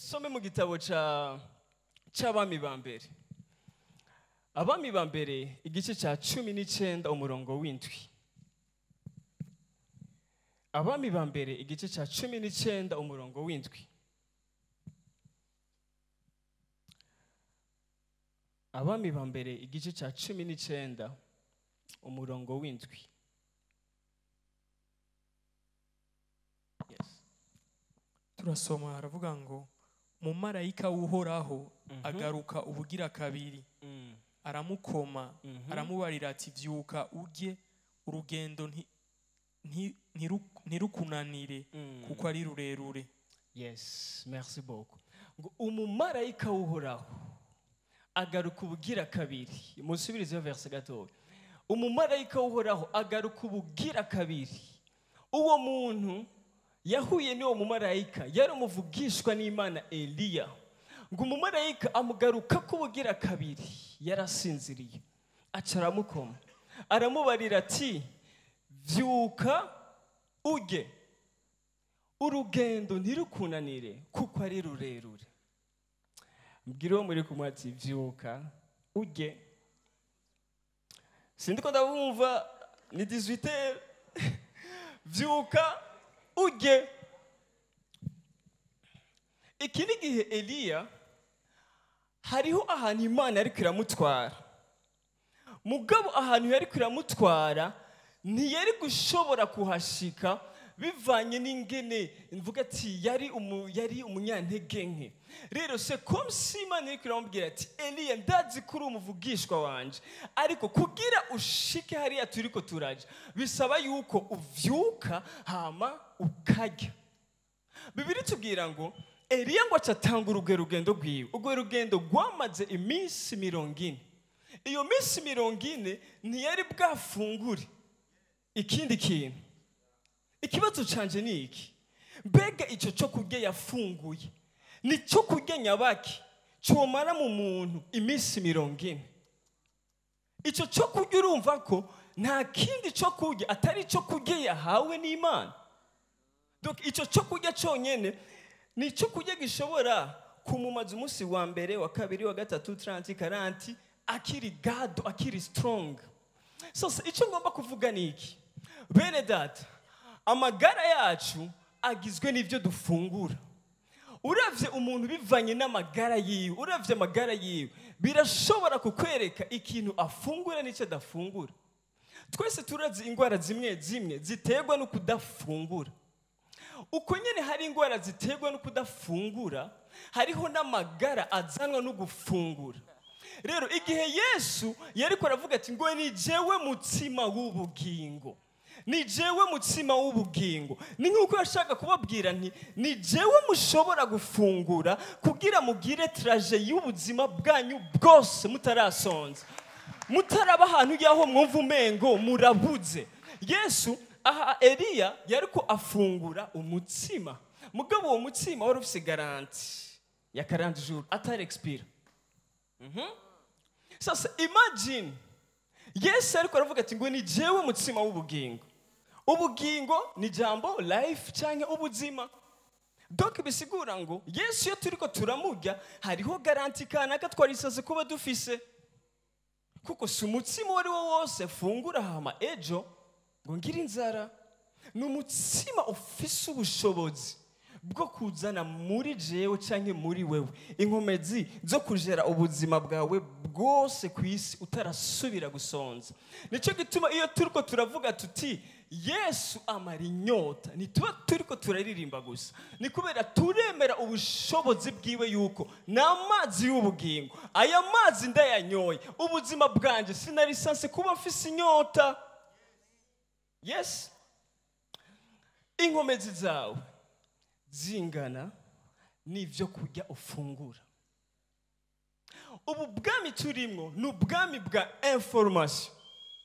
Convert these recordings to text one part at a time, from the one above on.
dusome mu gitabo ca c'abami ba mbere abami ba mbere igice cya cumi n'icyenda umurongo w'indwi abami ba mbere igice cya cumi n'icyenda umurongo w'indwi abami ba mbere igice cya cumi n'icyenda umurongo w'indwi Yes. turasoma haravuga ngo mumarayika w'uhoraho Mhm. agaruka ubugira kabiri Mm, aramukoma mhm. aramubarira ati vyuka urye urugendo nti- nti- ntiru- ntirukunanire Mm. kuko ari rurerure yes merci beaucoup ngo umumarayika w'uhoraho agaruka ubugira kabiri musubirizeho verse gatoya umumarayika w'uhoraho agaruka ubugira kabiri uwo muntu yahuye n'uwo mumarayika yari umuvugishwa n'imana eliya ngo umumarayika amugaruka k'ubugira kabiri yarasinziriye aca aramukoma aramubarira ati vyuka ujye urugendo ntirukunanire kuko ari rurerure mbwira uwo muri kumwe ati vyuka ujye sindiko ndabumva ni 18 vyuka ujye iki ni igihe eliya hariho ahantu imana ariko iramutwara mugabo ahantu yari iramutwara ntiyari gushobora kuhashika bivanye n'ingene mvuga ati yari umu, yari umunyantege nke rero se comme si imana iri iramubwira ati eliya ndazi ko uri umuvugishwa wanje ariko kugira ushike hariya turiko turaja bisaba yuko uvyuka hama ukarya bibiri tubwira ngo eliya ngo acatanga urugwe rugendo rwiwe urwo rugendo rwamaze iminsi mirongo ine iyo minsi mirongo ine ntiyari bwafungure ikindi kintu ikibazo canje ni iki mbega icyo cyo kurya yafunguye ni cyo kurya nyabaki cyomara mu muntu iminsi mirongo ine icyo cyo kurya urumva ko nta kindi cyo kurya atari icyo kurya yahawe n'imana donc icyo cyo kurya cyonyine ni icyo kurya gishobora kumumaza umunsi wa mbere wa kabiri wa gatatu taranti karanti akiri gado akiri strong sose icyo ngomba kuvuga ni iki bene data amagara yacu agizwe n'ibyo dufungura uravye umuntu bivanye n'amagara yiwe uravye amagara yiwe birashobora kukwereka ikintu afungura n'icyo adafungura twese turazi indwara zimwe zimwe ziterwa no kudafungura uko nyine hari indwara ziterwa no kudafungura hariho n'amagara azanwa no gufungura rero igihe yesu yari aravuga ati ngo ni jewe mutsima w'ubugingo ni jewe mutsima w'ubugingo ni nk'uko yashaka kubabwira nti ni jewe mushobora gufungura kugira mugire tiraje y'ubuzima bwanyu bwose mutarasonza mutaraba ahantu y'aho mwumva umengo murabuze yesu aha eliya yari ko afungura umutsima mugabo uwo mutsima wari ufite garanti ya karandi juru atari expira sasa imagine yesu ariko aravuga ati ngo ni jewe mutsima w'ubugingo ubugingo ni jambo life cyangwa ubuzima donc bisigura ngo yesu iyo turiko turamurya hariho garanti kanaka twarisaze kuba dufise kuko si umutsima uwo ari wo wose fungura hama ejo ngo ngire inzara ni umutsima ufise ubushobozi bwo kuzana muri jewe cyangwa muri wewe inkomezi zo kujera ubuzima bwawe bwose ku isi utarasubira gusonza nicyo gituma iyo turiko turavuga tuti yesu amara inyota ntituba turiko turaririmba gusa ni kubera turemera ubushobozi bwiwe yuko ni amazi y'ubugingo aya mazi ndayanyoye ubuzima bwanjye sinarisanse kuba mfise inyota yes inkomezi zawe zingana n'ibyo kurya ufungura ubu bwami turimo ni ubwami bwa information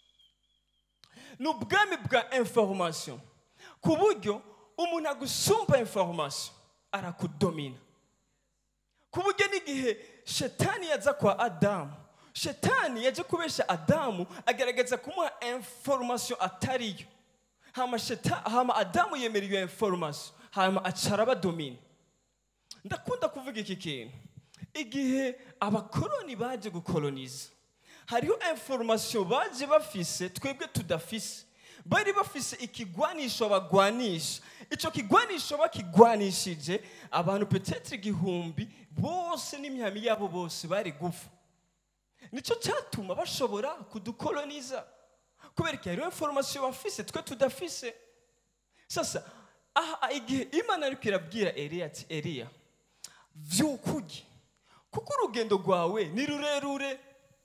ni ubwami bwa information ku buryo umuntu agusumba information arakudomina ku buryo n'igihe shetani yaza kwa adamu shetani yaje kubesha adamu agaragaza kumuha information atariyo hama, sheta, hama adamu yemera iyo information hama aca arabadomina ndakunda kuvuga iki kintu igihe abakoroni baje gukoloniza hariho information baje bafise twebwe tudafise bari bafise ikigwanisho bagwanisha ico kigwanisho bakigwanishije abantu petetre igihumbi bose n'imyami yabo bose bari gufa nicyo cyatuma bashobora kudukoloniza kubera ko hariho information bafise twe tudafise sasa aha igihe imana ariko irabwira eliya ati eliya vyuka urye kuko urugendo rwawe ni rurerure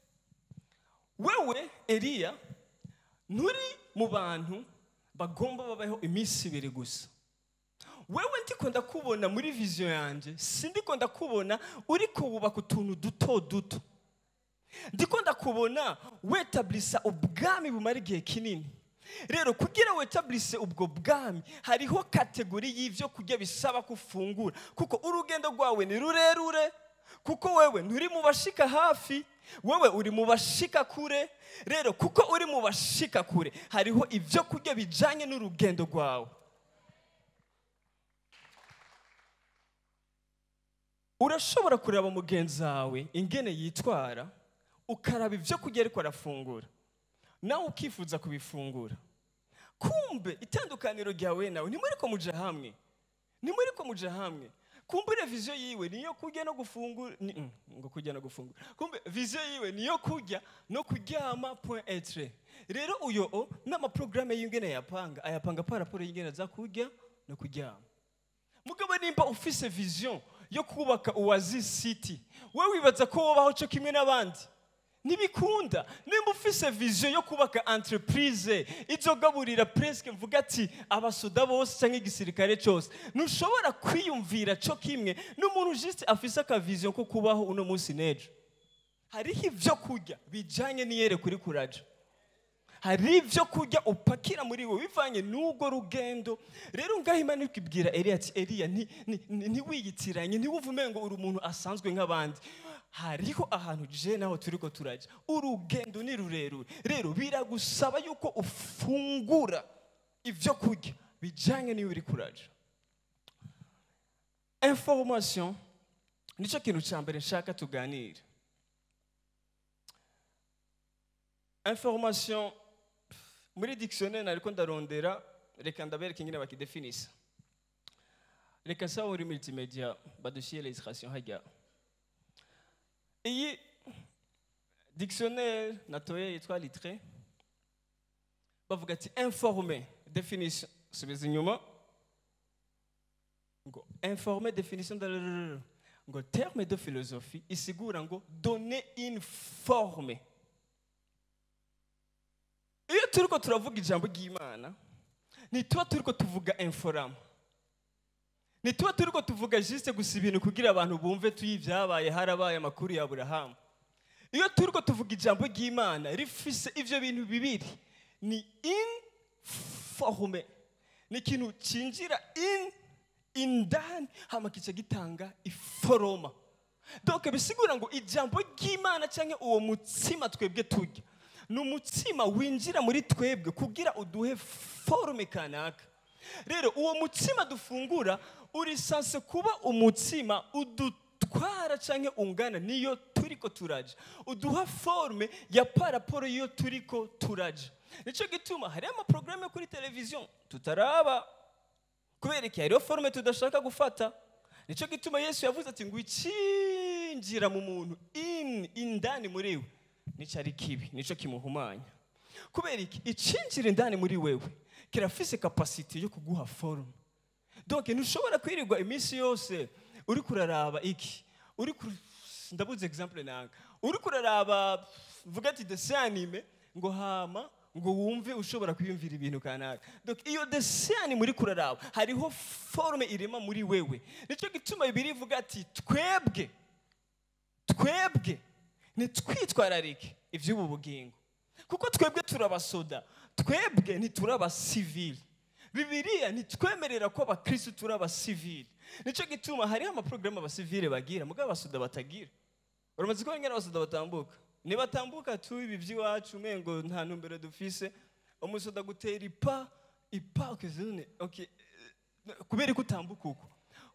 wewe eliya nturi mu bantu bagomba babaho iminsi ibiri gusa wewe ndiko ndakubona muri viziyo yanjye sindiko ndakubona uri kubaka utuntu duto duto ndiko ndakubona wetablisa ubwami bumara igihe kinini rero kugira wetablise ubwo bwami hariho kategori y'ibyo kurya bisaba ko ufungura kuko urugendo rwawe ni rurerure kuko wewe nturi mu bashika hafi wewe uri mu bashika kure rero kuko uri mu bashika kure hariho ibyo kurya bijyanye n'urugendo rwawe urashobora kureba mugenzi wawe ingene yitwara ukaraba ibyo kurya ariko arafungura nawe ukifuza kubifungura kumbe itandukaniro ryawe nawe ntimuri ko muja hamwe ntimuri ko muja hamwe kumbe viziyo yiwe niyo kurya no gufungura ni, mm, ngo kurya no gufungura kumbe viziyo yiwe niyo kurya no kuryama point etre rero uyo o n'amaprograme y'ingene yapanga ayapanga par rapport y'ingene aza kurya no kuryama mugabo nimba ufise vision yo kubaka uwazi city wowe wibaza ko wobaho cyo kimwe n'abandi ntibikunda nimba ufise vision yo kubaka entreprise izogaburira presque mvuga ati abasoda bose cyangwa igisirikare cyose ntushobora kwiyumvira cyo kimwe n'umuntu juste afise akavision ko kubaho uno munsi n'ejo hariho ibyo kurya bijyanye n'iyere kuri kuraja hari ibyo kurya upakira muri wowe bivanye n'ubwo rugendo rero ngaho imana iri kubwira eliya ati eliya ntiwiyitiranye ntiwuvume ngo uri umuntu asanzwe nk'abandi hariho ahantu je naho turi ko turajya urugendo ni rurerure rero biragusaba yuko ufungura ibyo kurya bijyanye n'iyo uri kuraja information nicyo kintu cya mbere nshaka tuganire information muri dictionnaire nariko ndarondera reka ndabereke ingene bakidefinisa reka saba muri multimedia badushyire illustration hajya iyi dictionnaire natoye yitwa litre bavuga ati informe definition subiza inyuma ngo informe definition de ngo terme de philosophie isigura ngo donner une forme iyo turiko turavuga ijambo ry'imana ntituba turiko tuvuga inforama ntituba turiko tuvuga juste gusa ibintu kugira abantu bumve tuyi ibyabaye harabaye amakuru ya burahamu iyo turiko tuvuga ijambo ry'imana rifise ivyo bintu bibiri ni informe ni ikintu cinjira in indani hama kica gitanga iforoma donc bisigura ngo ijambo ry'imana cyangwa uwo mutsima twebwe turya ni umutsima winjira muri twebwe kugira uduhe forume kanaka rero uwo mutsima dufungura uri sanse kuba umutsima udutwara cyangwa ungana niyo turiko turaja uduha forume ya paraporo iyo turiko turaja nicyo gituma hariho amaporogaramu yo kuri televiziyo tutaraba kubera iki hariho forume tudashaka gufata nicyo gituma yesu yavuze ati ngo icinjira mu muntu in indani muri we nicyo ari kibi nicyo kimuhumanya kubera iki icinjira indani muri wewe kirafise kapasite yo kuguha forume donc ntushobora kwirirwa iminsi yose uri kuraraba iki uri kur... ndabuze exemple nanga uri kuraraba vuga ati dessin anime ngo hama ngo wumve ushobora kwiyumvira ibintu kanaka donc iyo dessin anime uri kuraraba hariho forume irema muri wewe nicyo gituma bibiri ivuga ati twebwe twebwe ntitwitwararike iby'ubu bugingo kuko twebwe turabasoda twebwe ntiturabasivili bibiriya ntitwemerera ko abakirisitu turi abasivili nicyo gituma hariho amaporogaramu abasivili bagira mugabo abasoda batagira uramaze kubona ingana abasoda batambuka nibatambuka tu ibi by'iwacu umengo nta ntumbero dufise umusoda gutera ipa ipa ukizune okay kubera ko utambuka uko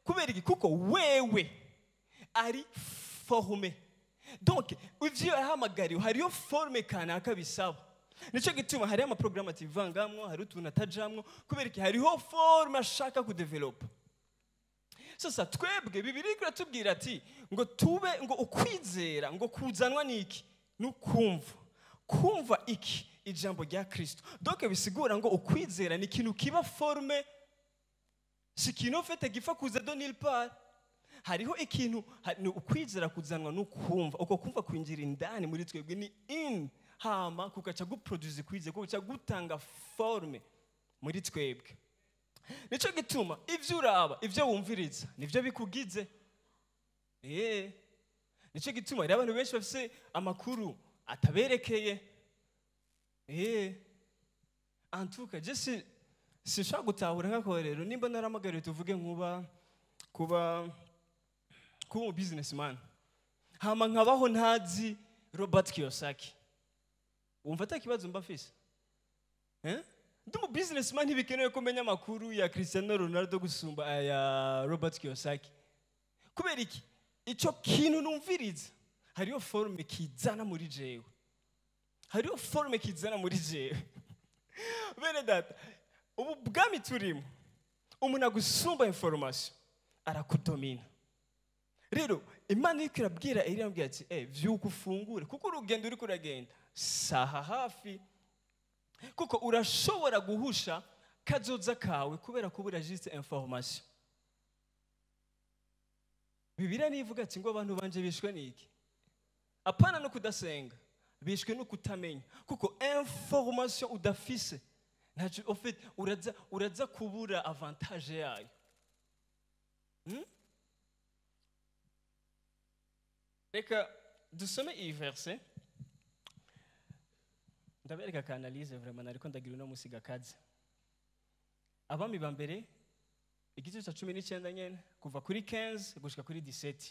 kubera iki kuko wewe ari forume donc ivyo yahamagariwe hariyo forume kanaka bisaba nicyo gituma hariho amaporogaramu ativangamwo hari utuntu atajamwo kubera iki hariho forume ashaka kudevelopa sasa twebwe bibiri iratubwira ati ngo tube ngo ukwizera ngo kuzanwa n'iki n'ukumva kumva iki ijambo rya kirisito donc bisigura ngo ukwizera ni ikintu kiba forume si ikintu ufite gipfa kuza do nil part hariho ikintu ha- ni ukwizera kuzanwa n'ukumva uko kumva kwinjira indani muri twebwe ni in hama kugaca guproduce kwizera kugaca gutanga forume muri twebwe nicyo gituma ibyo uraba ibyo wumviriza nibyo bikugize eee nicyo gituma rero abantu benshi bafite amakuru ataberekeye eee antuka je si sinshobora gutahura nk'akorero nimba naramagariwe tuvuge nkuba kuba kuba umu businessman hama nkabaho ntazi robert kiyosaki wumva atakibazo mba afise eh? ndi umu businessman ntibikenewe ko menya amakuru ya cristiano ronaldo gusumba aya robert kiyosaki kubera iki icyo kintu numviriza hariyo forume kizana muri jewe hariyo forume kizana muri jewe bene data ubu bwami turimo umuntu agusumba information arakudomina rero imana iriko irabwira eliya irambwira ati eh vyuka ufungure kuko urugendo uriko uragenda saha hafi kuko urashobora guhusha kazoza kawe kubera kuba urajiste information bibiliya nivuga ati ngo abantu banje bishwe n'iki apana no kudasenga bishwe no kutamenya kuko information udafise ntacyo ufite uraza uraza kubura avantage yayo Hmm? reka dusome iyi verse ndabereka ka analyse vraiment ariko ndagira uno musi gakaze abami ba mbere igice cya cumi n'icyenda nyene kuva kuri 15 gushika kuri 17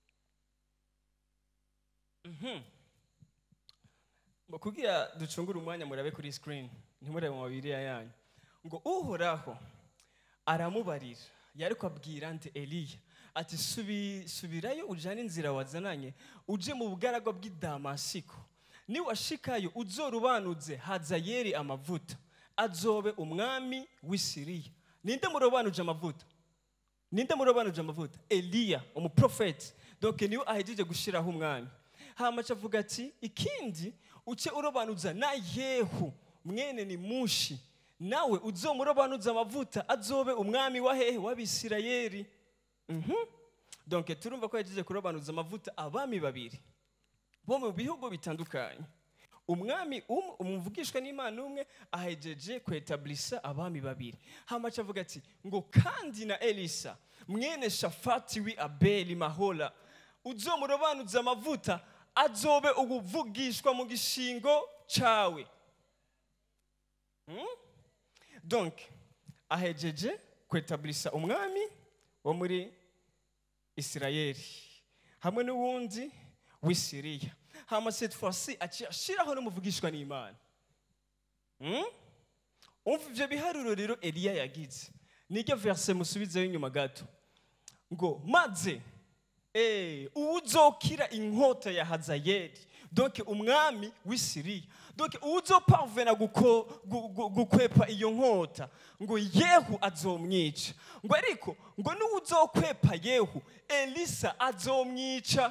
Mhm. Ngo kugira ducungure umwanya murabe kuri screen ntimurebe mu mabiriya yanyu ngo uhoraho aramubarira yari kubabwira nde eliya ati "Subi- subirayo ujyane inzira wazananye uje mu bugaragwa bw'i damasiko niwashikayo uzorubanuze hazayeri amavuta azobe umwami w'i siriya ninde murobanuje amavuta ninde murobanuje amavuta eliya umuprofeti donc niwe ahejeje gushyiraho umwami hamaca avuga ati ikindi uce urobanuza na yehu mwene ni mushi nawe uzomurobanuza amavuta azobe umwami wa hehe w'abisirayeli Mhm. donc turumva ko yagize kurobanuza amavuta abami babiri bo mu bihugu bitandukanye umwami umwe umuvugishwa n'imana umwe ahejeje kwetablisa abami babiri hamaca avuga ati ngo kandi na elisa mwene shafati wi abeli mahola uzomurobanuza amavuta azobe ubuvugishwa mu gishingo cawe Hmm? donc ahejeje kwetablisa umwami wo muri isirayeli hamwe n'uwundi w'i siriya hama cette fois-ci aciye ashiraho n'umuvugishwa n'imana Hmm? umva ivyo biharuro rero eliya yagize niryo verse musubizeyo inyuma gato ngo maze eh, uwuzokira inkota ya hazayeli donc umwami w'i siriya donc uwuzoparvena guko- gu- gu- gukwepa iyo nkota ngo yehu azomwica ngo ariko ngo n'uwuzokwepa yehu elisa azomwica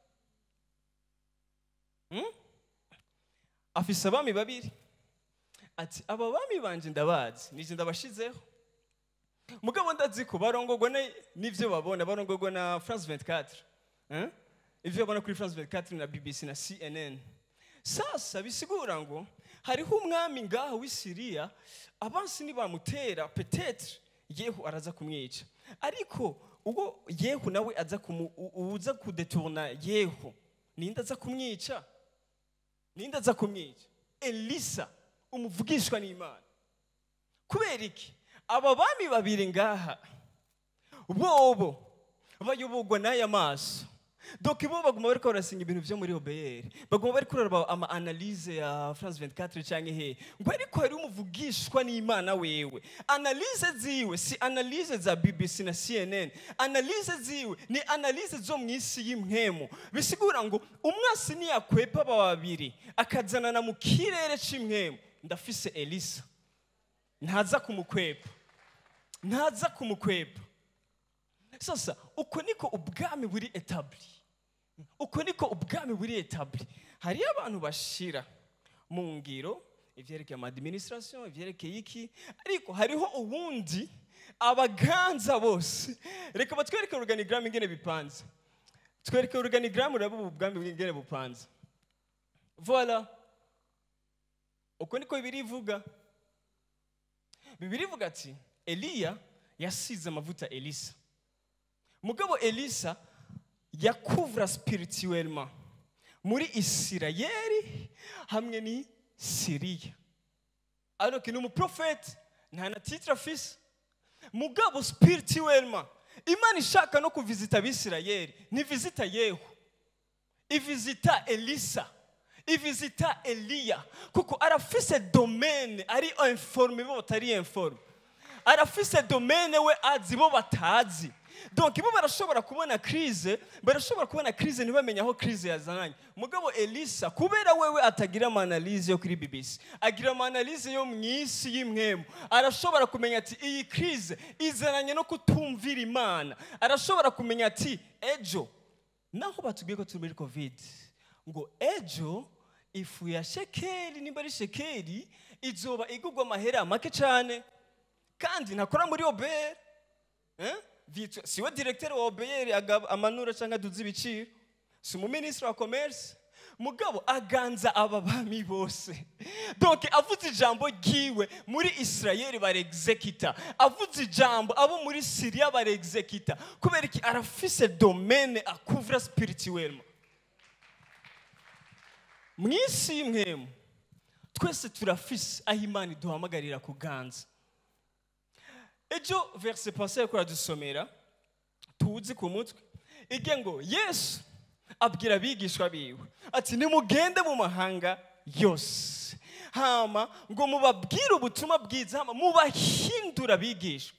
Hmm? afise abami babiri ati aba bami banje ndabazi nije ndabashizeho mugabo ndazi ko barongorwa na- n'ivyo babona barongorwa na france 24 hein? ivyo babona kuri france 24 na bbc na cnn sasa bisigura ngo hariho umwami ngaha w'i siriya abansi nibamutera petetre yehu araza kumwica ariko ubwo yehu nawe aza kumu- u- uza kudeturna yehu ninde aza kumwica ninde aza kumwica elisa umuvugishwa n'imana kubera iki aba bami babiri ngaha bobo bayoborwa n'aya maso donc bo baguma bariko barasinga ibintu vyo muri obr baguma bariko baraba ama analyse ya france 24 canke he ngo ariko hari umuvugishwa n'imana wewe analyse ziwe si analyse za bbc na cnn analyse ziwe ni analyse zo mu isi y'impwemu bisigura ngo umwasi niyakwepa aba babiri akazanana mu kirere c'imwemu ndafise elisa ntaza kumukwepa ntaza kumukwepa sasa uko niko ubwami buri etabli uko niko ubwami buri etabli hariyo abantu bashira mu ngiro ivyerekeye amadiminisirasiyo ivyerekeye iki ariko hariho uwundi abaganza bose reka batwereke organigramu ingene bipanze twereke organigramu uraba ubu bwami ingene bupanze voila uko niko bibiri ivuga bibiri ivuga ati eliya yasize amavuta elisa mugabo elisa yakuvura spirituellement muri isirayeli hamwe ni siriya alors que ni umuprofete nta na titre afise mugabo spirituellement imana ishaka no kuvizita abisirayeli ntivizita yehu ivizita elisa ivizita eliya kuko arafise domene ari informe bo batari informe arafise domene we azi bo batazi donc bo barashobora kubona crise barashobora kubona crise ntibamenye aho crise yazananye mugabo elisa kubera wewe atagira amanalize yo kuri bbc agira amanalize yo mu isi y'imwemu arashobora kumenya ati iyi crise izananye no kutumvira imana arashobora kumenya ati ejo naho batubwiye ko turi muri covid ngo ejo ifu ya shekeri nimba ari shekeri izoba igurwa amahera make cyane kandi ntakora muri obere eh? Vitwa- siwe directeur wa obeyeri amanura cyangwa aduza ibiciro si umuminisitiri wa commerce mugabo aganza aba bami bose donc avuze ijambo ryiwe muri isirayeli barexekita avuze ijambo abo muri siriya barexekita kubera iki arafise domene akuvura spirituellement mu isi y'imwemu twese turafise aho imana iduhamagarira kuganza ejo verse passé yariko aradusomera tuzi ku mutwe ige ngo yesu abwira abigishwa biwe ati nimugende mu mahanga yose hama ngo mubabwire ubutumwa bwiza hama mubahindura abigishwa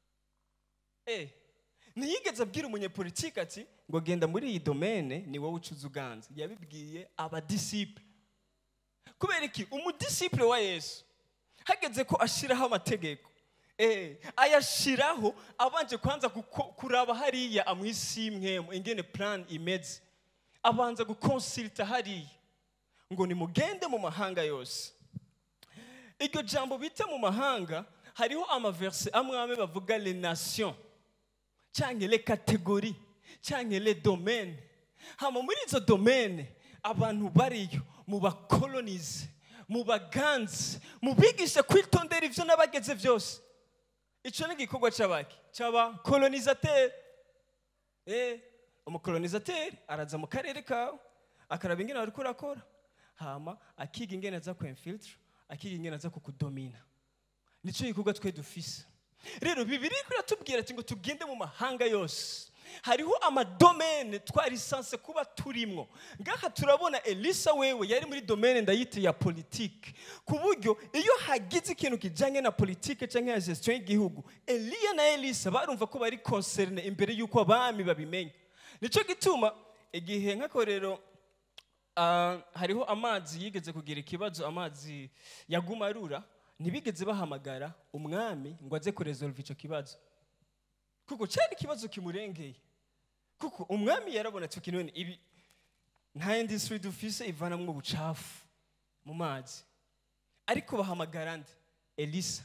eh ntiyigeze abwira umunyepolitiki ati ngo genda muri iyi domene ni wowe ucuza uganza yabibwiye abadisiple kubera iki umudisiple wa yesu hageze ko ashiraho amategeko eh ayashiraho abanje kwanza guko- kuraba hariya amwisi y'imwemu ingene plan imeze abanza gukonsilita hariya ngo nimugende mu mahanga yose iryo jambo bita mu mahanga hariho amaverse amwe amwe bavuga les nations cyangwa les catégories cyangwa les domaines hama muri izo domaine abantu bariyo mubakolonize mubaganze mubigishe kwitondera ivyo n'abageze byose icyo ni igikorwa cy'abaki cy'abakolonizateri eh umukolonizateri araza mu karere kawe akaraba ingene wari kurakora hama akiga ingene aza kwemfiltre akiga ingene aza kukudomina nicyo gikorwa twe dufise rero bibiri kuratubwira ati ngo tugende mu mahanga yose hariho amadomene twarisanse kuba turimwo ngaha turabona elisa wewe yari muri domene ndayita ya politike ku buryo iyo hagize ikintu kijanye na politike cyangwa ya gestion y'igihugu eliya na elisa barumva ko bari concerne imbere y'uko abami babimenya nicyo gituma igihe nk'akorero Ah, hariho amazi yigeze kugira ikibazo amazi yaguma arura ntibigeze bahamagara umwami ngo aze kuresolve icyo kibazo kuko cyari ikibazo kimurengeye kuko umwami yarabona ati "Okay, none ibi nta industry dufise ivanamwo ubucafu mu mazi ariko bahamagara nde elisa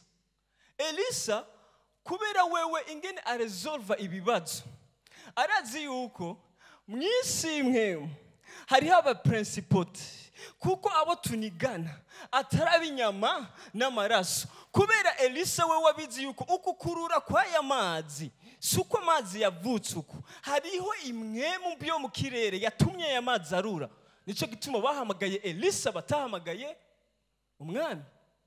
elisa kubera wewe ingene aresolva ibibazo arazi yuko mu isi imwe hariho abaprinsipoti kuko abo tunigana atari inyama n'amaraso kubera elisa we wabizi yuko uku kurura kw'aya mazi si uko amazi yavutse uku hariho imwe mu byo mu kirere yatumye aya mazi arura nicyo gituma bahamagaye elisa batahamagaye umwami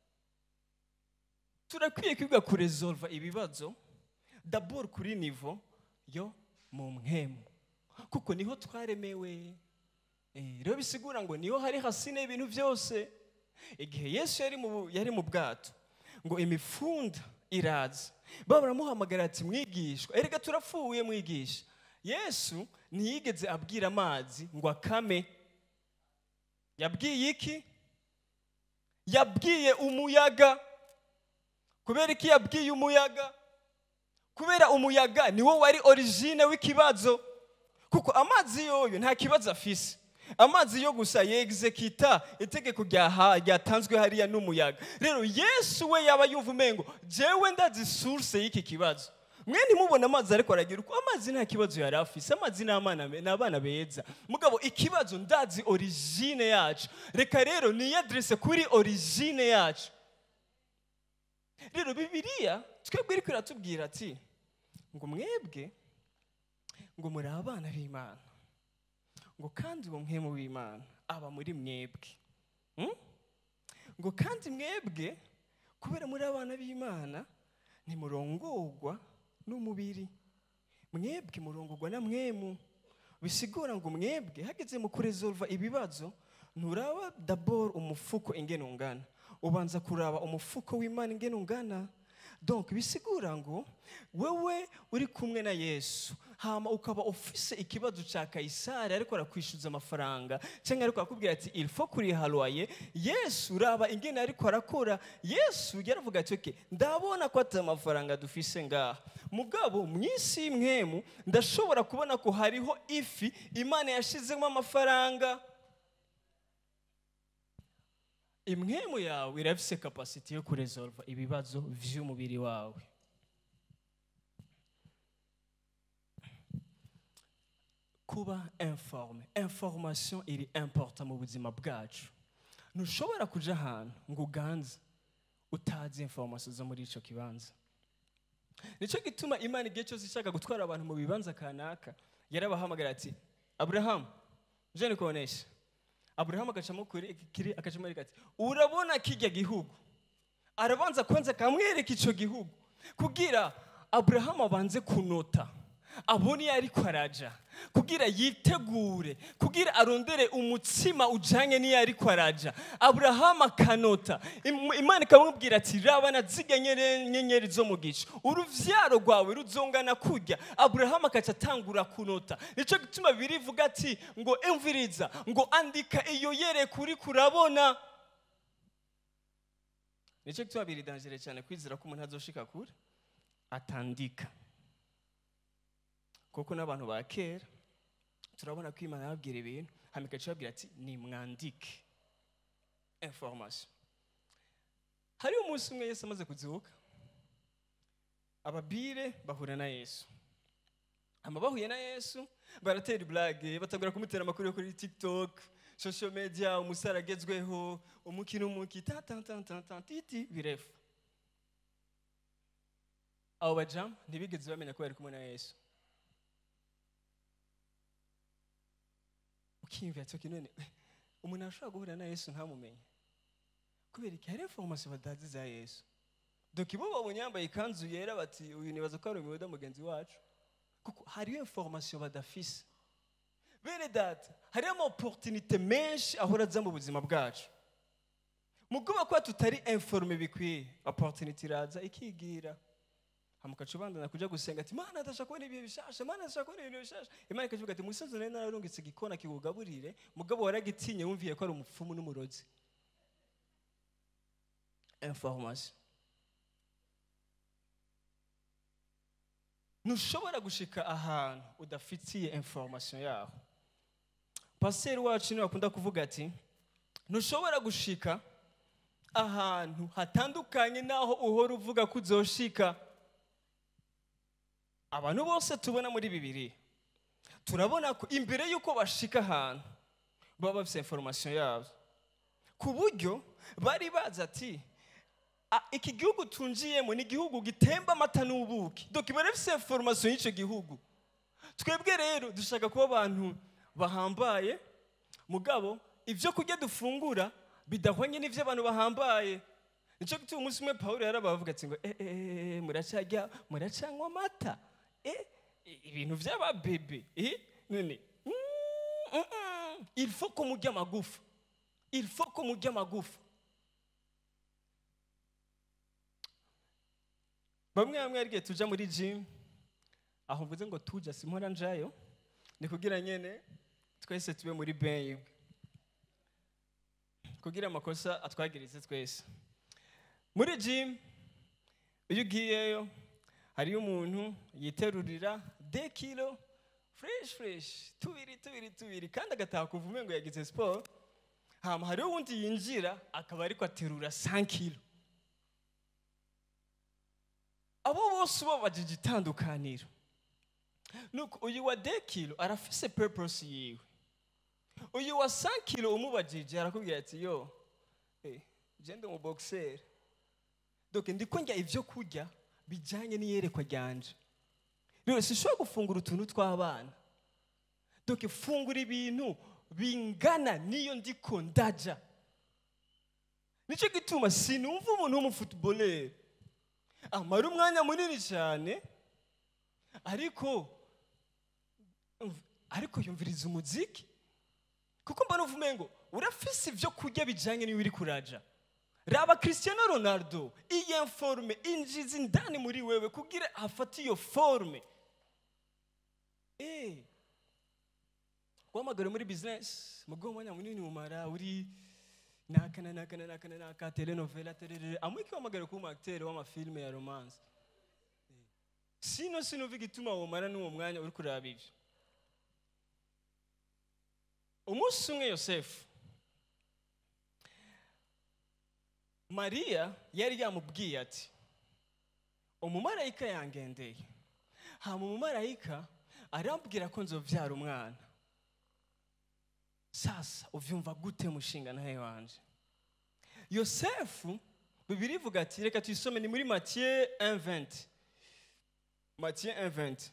turakwiye kwiga kuresolva ibibazo dabord kuri nivo yo mu mwemu kuko niho twaremewe Eh, rero bisigura ngo niho hari hasine y'ibintu byose igihe yesu yari mu, yari mu bwato ngo imifunda iraza baba baramuhamagara ati mwigishwa erega turapfuye mwigisha yesu ntiyigeze abwira amazi ngo akame yabwiye iki yabwiye umuyaga kubera iki yabwiye umuyaga kubera umuyaga niwo wari origine w'ikibazo kuko amazi yoyo nta kibazo afise amazi yo gusa yegizekita itegeko ryaha- ryatanzwe hariya n'umuyaga rero yesu we yaba yumva umengo jewe ndazi source y'iki kibazo mwe ntimubone amazi ariko aragira uko amazi nta kibazo yari afise amazi ni abana be- ni abana beza mugabo ikibazo ndazi origine yacu reka rero niyadirese kuri origine yacu rero bibiliya twebwe iriko iratubwira ati ngo mwebwe ngo muri abana b'imana ngo kandi uwo mwemu w'imana aba muri mwebwe Hmm? ngo kandi mwebwe kubera muri abana b'imana ntimurongorwa n'umubiri mwebwe murongorwa na mwemu bisigura ngo mwebwe hageze mu kuresolva ibibazo nturaba dabord umufuko ingene ungana ubanza kuraba umufuko w'imana ingene ungana donc bisigura ngo wewe uri kumwe na yesu hama ukaba ufise ikibazo ca kayisari ariko arakwishyuza amafaranga cyangwa ariko arakubwira ati il faut kuriha loyer yesu uraba ingene ariko arakora yesu yaravuga ati okay ndabona ko ata amafaranga dufise ngaha mugabo mu isi y'imwemu ndashobora kubona ko hariho ifi imana yashizemo amafaranga imwemu yawe irafise kapasiti yo kuresolva ibibazo vy'umubiri wawe kuba informe information iri important mu buzima bwacu ntushobora kuja ahantu ngo uganze utazi information zo muri ico kibanza nicyo gituma imana igihe cyose ishaka gutwara abantu mu bibanza kanaka yarabahamagara ati aburahamu je nikubonesha aburahamu agacamo kuri kiri agacamo ariko ati urabona kijya gihugu arabanza kwanza akamwereka ico gihugu kugira aburahamu abanze kunota abone iyo ariko araja kugira yitegure kugira arondere umutsima ujanye n'iyo ariko araja aburahamu akanota Im- imana ikamubwira ati raba na zirya nyere- nyenyeri zo mu gicu uruvyaro rwawe ruzongana kurya aburahamu akaca atangura kunota nico gituma birivuga ati ngo emviriza ngo andika iyo yereka uriko urabona nicyo gituma biri dangere cyane kwizera ko umuntu azoshika kure atandika kuko n'abantu ba kera turabona ko imana yababwira ibintu hama igaca ibabwira ati nimwandike information hariho umunsi umwe yesu amaze kuzibuka ababire bahura na yesu hama bahuye na yesu baratera iburage batangura kumutera amakuru yo kuri tiktok social media umusare agezweho umukino umuki ta ta ta ta ta titi birefu abo bajamu ntibigeze bamenya ko bari kumwe na yesu ukiyumvira ati "Okay, none umuntu ashobora guhura na yesu ntamumenye kubera iki hari information batazi za yesu doka ibo babonye yambaye ikanzu yera bati uyu nibaza ko ari umuyuda mugenzi wacu kuko hariyo information badafise bene data hariyo ama opportunité menshi ahora aza mu buzima bwacu mu kuba kuba tutari informe bikwiye opportunité iraza ikigira hamukaca ubandana kuja gusenga ati mana ndashaka kubona ibihe bishasha mana ndashaka kubona ibintu bishasha imana ikavuga ati musozi nari nararungitse igikona kikugaburire mugabo waragitinye wumviye ko ari umupfumu n'umurozi information ntushobora gushika ahantu udafitiye information yaho pasiteri wacu niwe akunda kuvuga ati ntushobora gushika ahantu hatandukanye n'aho uhora uvuga ko uzoshika abantu bose tubona muri bibiri turabona ko imbere y'uko bashika ahantu baba bafite information yabo ku buryo bari bazi ati "Ah, iki gihugu tunjiyemo ni igihugu gitemba amata n'ubuki doka iba rifite information y'icyo gihugu twebwe rero dushaka kuba abantu bahambaye mugabo ibyo kurya dufungura bidahwanye n'ibyo abantu bahambaye nicyo gituma umunsi umwe pawulo yarabavuga ati ngo eh, eh, eh, muracyarya muracanywa amata eh, ibintu by'ababebe eh, none mm, mm, mm. il faut ko murya amagufa il faut ko murya amagufa bamwe bamwe arigihe tuja muri gym aho mvuze ngo tuja simpora njayo ni kugira nyene twese tube muri benye kugira amakosa atwagirize twese muri gym iyo ugiyeyo hariyo umuntu yiterurira de kilo fresh fresh tubiri tubiri tubiri kandi agataha kuva umengo ngo yagize siporo hama hariho uwundi yinjira akaba ariko aterura 5 kilo abo bose ubabajije itandukaniro nuko uyu wa de kilo arafise purpose yiwe uyu wa 5 kilo umubajije arakubwira ati yo eh, je ndi umuboxer donc ndiko njya ivyo kurya bijanye n'iyerekwa ryanje rero sinshobora gufungura utuntu tw'abana donc fungura ibintu bingana n'iyo ndiko ndaja nicyo gituma sinumva umuntu w'umufutubolere amara umwanya munini cyane ariko ariko yumviriza umuziki kuko mbona uvume ngo urafise ibyo kurya bijyanye n'iyo uri kuraja raba Cristiano Ronaldo iyi forme injiza indani muri wewe kugira hafate iyo forme eh guhamagara muri business mu mwanya munini umara uri nakana nakana nakana naka telenovela terere amwe kihamagara kuba umuacteur w'amafilme ya romance sino sinumva igituma womara n'uwo mwanya uri kuraba ibyo umunsi umwe yosefu mariya yari yamubwiye ati umumarayika yangendeye hama umumarayika arambwira ko nzobyara umwana sasa uvyumva gute mushinga nawe wanje yosefu bibiri ivuga ati reka tuyisome ni muri matiye 1:20 matiye 1:20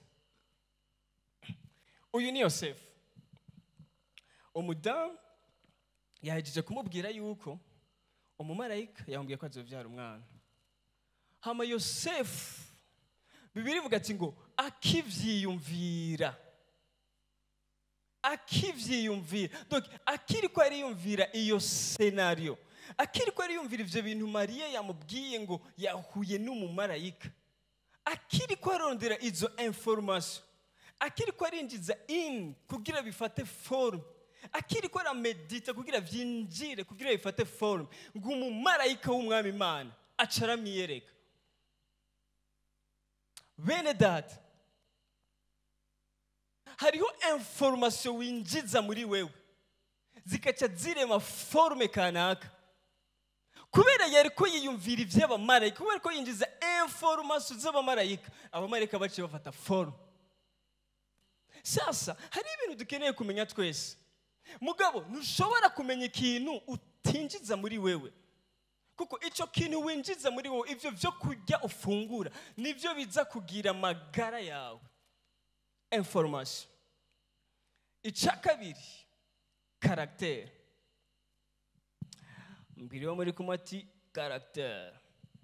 uyu ni yosefu umudamu yahejeje kumubwira yuko umumarayika yamubwiye ko azobyara umwana hama yosefu bibiri ivuga ati ngo akivyiyumvira akivyiyumvira donc akiri ko ariyumvira iyo senario akiri ko ariyumvira ivyo bintu mariya yamubwiye ngo yahuye n'umumarayika akiri ko arondera izo information akiri ko arinjiza in kugira bifate forme akiri ko aramedita kugira vyinjire kugira bifate forme ngo umumarayika w'umwami imana aca aramwiyereka bene data hariho information winjiza muri wewe zikaca zirema forme kanaka kubera yari ko yiyumvira iby'abamarayika kubera ko yinjiza information z'abamarayika abamarayika baciye bafata forme sasa hari ibintu dukeneye kumenya twese mugabo ntushobora kumenya ikintu utinjiza muri wewe kuko icyo kintu winjiza muri wowe ibyo byo kurya ufungura nibyo biza kugira amagara yawe information icya kabiri karagiteri mbere yo muri kumwe ati karagiteri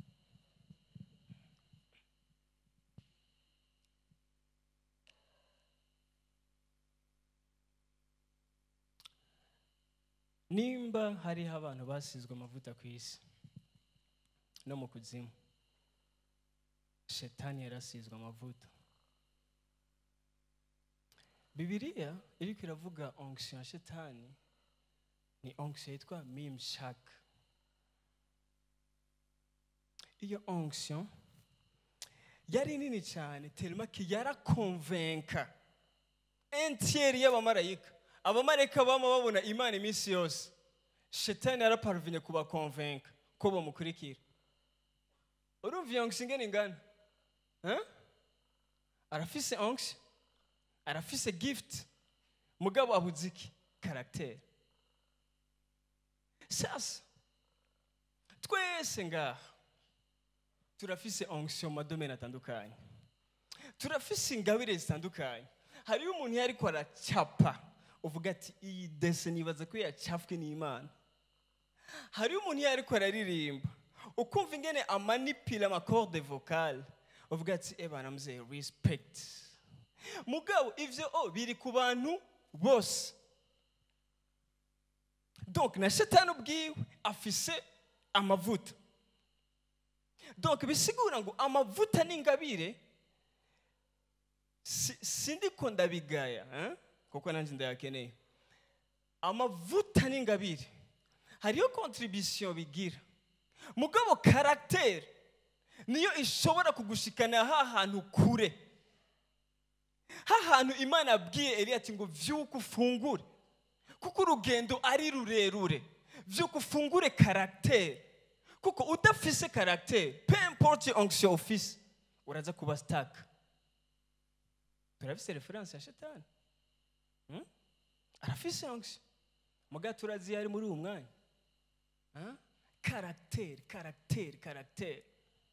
nimba hariho abantu basizwe amavuta ku isi no mu kuzimu shetani yarasizwe amavuta bibiliya iriko iravuga onction ya shetani ni onction yitwa mimshak iyo onction yari nini cyane telemaki yarakonvenka entiyeri y'abamarayika abamarayika bama babona imana iminsi yose shetani yaraparuvinye kubakonvenka ko bamukurikira urumva iyo onction ingana ingana Hein? arafise onction arafise gift mugabo abuze iki karagiteri sasa twese ngaha turafise onction mu madomene atandukanye turafise ingabire zitandukanye hariyo umuntu iyo ariko aracapa uvuga ati iyi dese nibaza ko yacafwe n'imana hariyo umuntu iyo ariko araririmba ukumva ingene amanipira amakorde vocale uvuga ati ebana mzee respect mugabo ivyo o biri ku bantu bose donc na shetani ubwiwe afise amavuta donc bisigura ngo amavuta n'ingabire si- sindiko ndabigaya eh? kuko nanjye ndayakeneye amavuta n'ingabire hariyo contribution bigira mugabo caractère niyo ishobora kugushikana ha hantu kure ha hantu imana yabwiye eliya ati ngo vyuka ufungure kuko urugendo ari rurerure vyuka ufungure caractère kuko udafise caractère peu importe onction ufise uraza kuba stuck turafise reference ya shetani Hmm? arafise onction muga turazi yari muri uwo mwanya Hein? caractère caractère caractère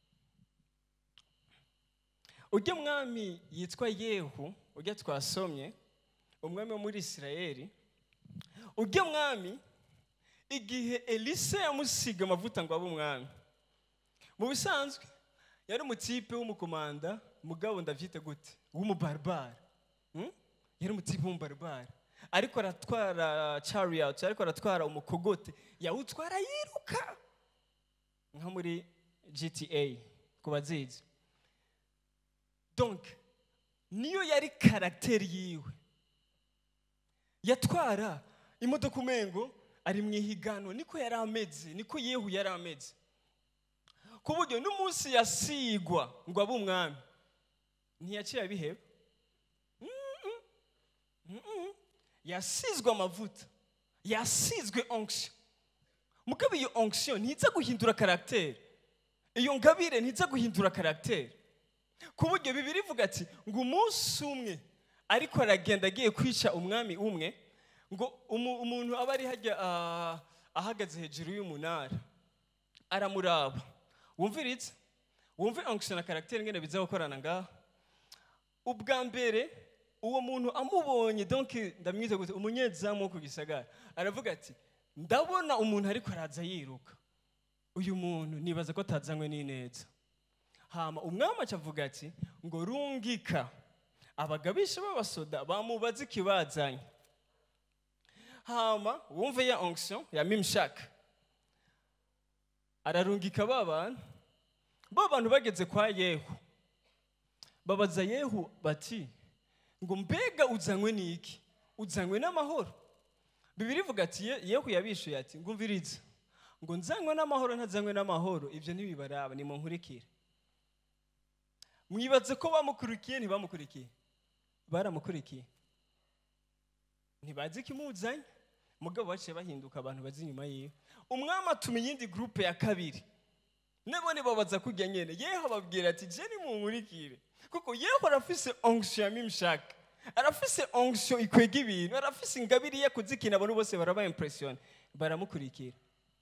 ujya mwami yitwa yehu ujya twasomye umwami wo muri isirayeli ujya mwami igihe elisa yamusiga amavuta ngo abe umwami mu bisanzwe yari umutipe w'umukomanda mugabo ndavyita gute w'umubaribara Hmm? yari umutipe w'umubaribara ariko aratwara chariot ariko aratwara umukogote yawutwara yiruka nka muri gta ku bazizi donc niyo yari karagiteri yiwe yatwara imodoka umengo ari mu ihiganwa niko yari ameze niko yehu yari ameze ku buryo n'umunsi yasigwa ngo abe umwami ntiyacira biheba Mm-mm. Mm-mm. yasizwe amavuta yasizwe onction mugabo iyo onction ntiza guhindura karagiteri iyo ngabire ntiza guhindura karagiteri ku buryo bibiri ivuga ati ngo umunsi umwe ariko aragenda agiye kwica umwami umwe ngo umu- umuntu aba ari hajya ah, ahagaze hejuru y'umunara aramuraba wumviritse wumve onction na karagiteri ngene biza gukorana ngaha ubwa mbere uwo muntu amubonye donc ndamwita gute umunyezamu wo ku gisagara aravuga ati ndabona umuntu ariko araza yiruka uyu muntu nibaza ko atazanywe n'ineza hama umwami acavuga ati ngo rungika abagabisha b'abasoda bamubaza ikibazanye hama wumve ya onction ya mimshaka ararungika ba bantu ba bantu bageze kwa yehu babaza yehu bati ngo mbega uzanywe n'iki uzanywe n'amahoro bibiri ivuga ati "Ye- yehu yabishuye ati ngumviriza ngo nzanywe n'amahoro ntazanywe n'amahoro ibyo ntibibaraba nimunkurikire mwibaze ko bamukurikiye ntibamukurikiye baramukurikiye ntibazi ikimuzanye mugabo baciye bahinduka abantu bazi inyuma yiwe umwami atuma iyindi gurupe ya kabiri nabo nibabaza kujya nyene yeho ababwira ati je nimunkurikire kuko yeho arafise onction ya mimshaka arafise onction ikwega ibintu arafise ingabire ye kuzikina abantu bose baraba impression baramukurikira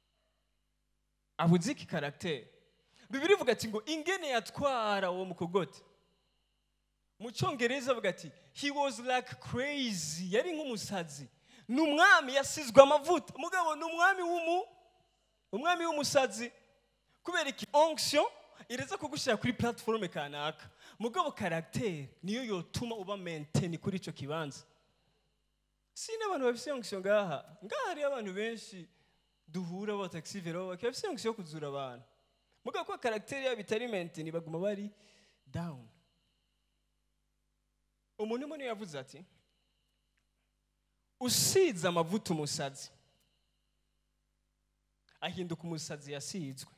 abuze iki karagiteri bibiri ivuga ati ngo ingene yatwara uwo mukogote mu cyongereza avuga ati he was like crazy yari nk'umusazi ni umwami yasizwe amavuta mugabo ni umwami w'umu umwami w'umusazi kubera iki onction ireza kugushyira kuri platiforume kanaka mugabo karagiteri niyo yotuma uba menteni kuri icyo kibanza si n'abantu bafite onction ngaha ngaha hariyo abantu benshi duhura ba taxi vero bakaba bafite onction yo kuzura abantu mugabo ko karagiteri yabo itari menteni baguma bari down umuntu umwe niwe yavuze ati usize amavuta umusazi ahinduka umusazi yasizwe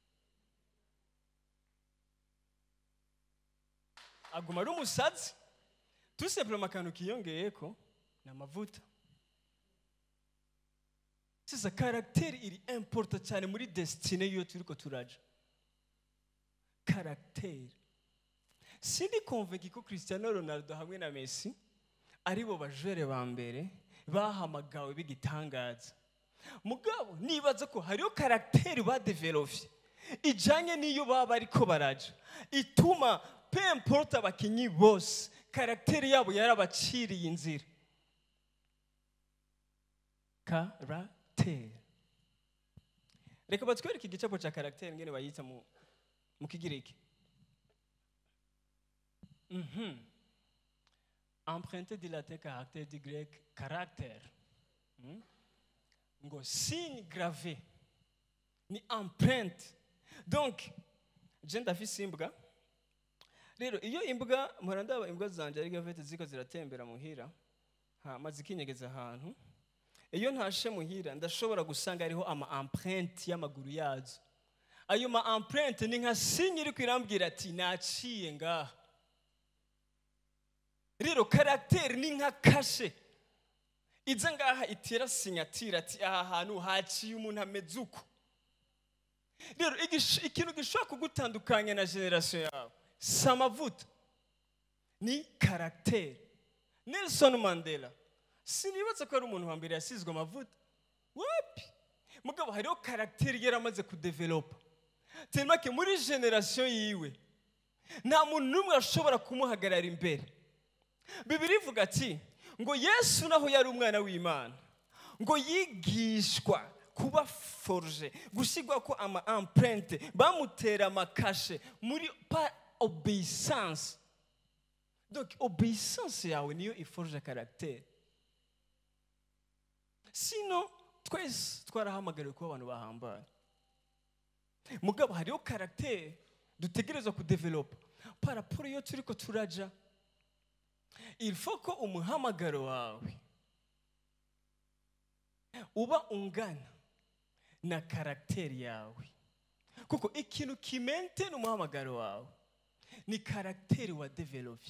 aguma ari umusazi tusepurema akantu kiyongeyeko ni amavuta sisa karagiteri iri importa cyane muri desitine y'iyo turiko turaja karagiteri sindi konvenki ko cristiano ronaldo hamwe na messi aribo bajere ba mbere bahamagawe b'igitangaza mugabo nibaza ko hariho karagiteri badevelopye ijanye n'iyo baba ariko baraja ituma pe importe abakinyi bose karagiteri yabo yarabaciriye inzira karagiteri reka batwereke igicapo cya karagiteri ngene bayita mu mu kigiriki Mhm. emprunté du latin caractère du grec caractère Hmm? ngo signe gravé ni empreinte donc je ndafise imbwa rero iyo imbwa mpora ndaba imbwa zanje ari gavete ziko ziratembera muhira hama zikinyegeza ahantu iyo ntashe muhira ndashobora gusanga hariho ama empreinte y'amaguru yazo ayo ma empreinte ni nka signe iri kwirambwira ati naciye ngaha rero karagiteri ni nka kashe iza ngaha itera sinyatira ati aha hantu haciye umuntu ameze uko rero igish- ikintu gishobora kugutandukanya na generasiyo yawe si amavuta ni karagiteri nelson mandela sinibatse ko ari umuntu wa mbere yasizwe amavuta wapi mugabo hariho karagiteri yari amaze kudevelopa telemake muri generasiyo yiwe nta muntu n'umwe ashobora kumuhagarara imbere bibiri ivuga ati ngo yesu naho yari umwana w'imana ngo yigishwa kuba foruje gushyirwa ko ama empreinte bamutera amakashe muri pa obeyisanse donc obeyisanse yawe niyo iforuje karagiteri sino twese twarahamagariwe kuba abantu bahambaye mugabo hariho karagiteri dutegerezwa kudevelopa paraporo iyo turi ko turaja il faut ko umuhamagaro wawe uba ungana na karagiteri yawe kuko ikintu kimente n'umuhamagaro wawe ni karagiteri wa developye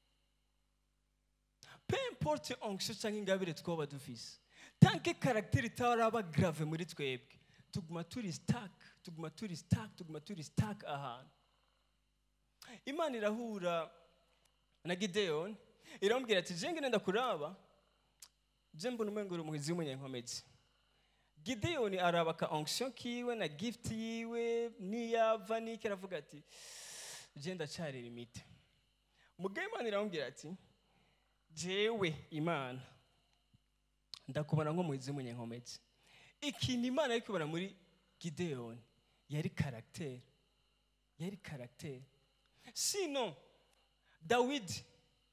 pe importe onction cyangwa ingabire twaba dufise tanke karagiteri itaraba grave muri twebwe tuguma turi stuck tuguma turi stuck tuguma turi stuck ahantu imana irahura na gideyoni iramubwira ati jenge nenda kuraba je mbona umengo uri umuhizi w'umunyankomezi gideyoni araba ka onction kiwe na gift yiwe niyava niki aravuga ati je ndacyari limite mugabe imana iramubwira ati jewe imana ndakubona nk'umuhizi w'umunyankomezi ikintu imana yari kubona muri gideyoni yari karagiteri yari karagiteri sino dawidi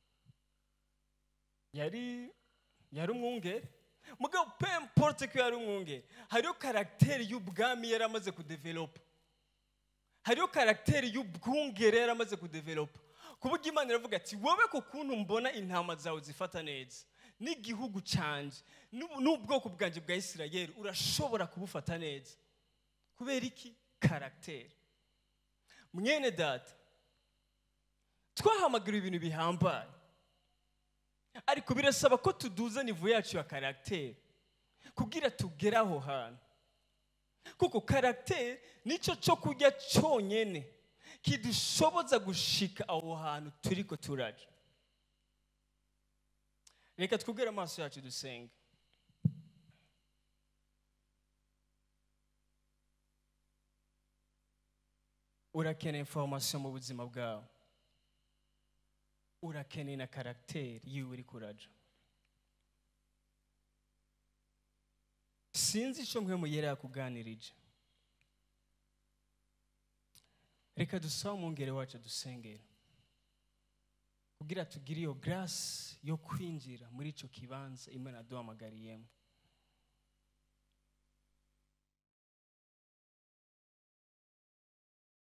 yari yari umwungere mugabo pe importe ko yari umwungere hariho karagiteri y'ubwami yari amaze kudevelopa hariho karagiteri y'ubwungere yari amaze kudevelopa ku buryo imana iravuga ati wowe ku kuntu mbona intama zawe zifata neza n'igihugu canje n'ubu- n'ubwoko bwanjye bwa isirayeli urashobora kubufata neza kubera iki karagiteri mwene data twahamagara ibintu bihambaye ariko birasaba ko tuduza nivo yacu ya karagiteri kugira tugere aho hantu kuko karagiteri nicyo cyo kurya cyonyine kidushoboza gushika aho hantu turi ko turaja reka twugere amaso yacu dusenge urakeneye information mu buzima bwawe urakeneye na karagiteri yiwe uri kuraja sinzi icyo mwe muyera yakuganirije reka dusabe umwungere wacu dusengera kugira tugire iyo garasi yo kwinjira muri icyo kibanza imana yaduhamagariyemo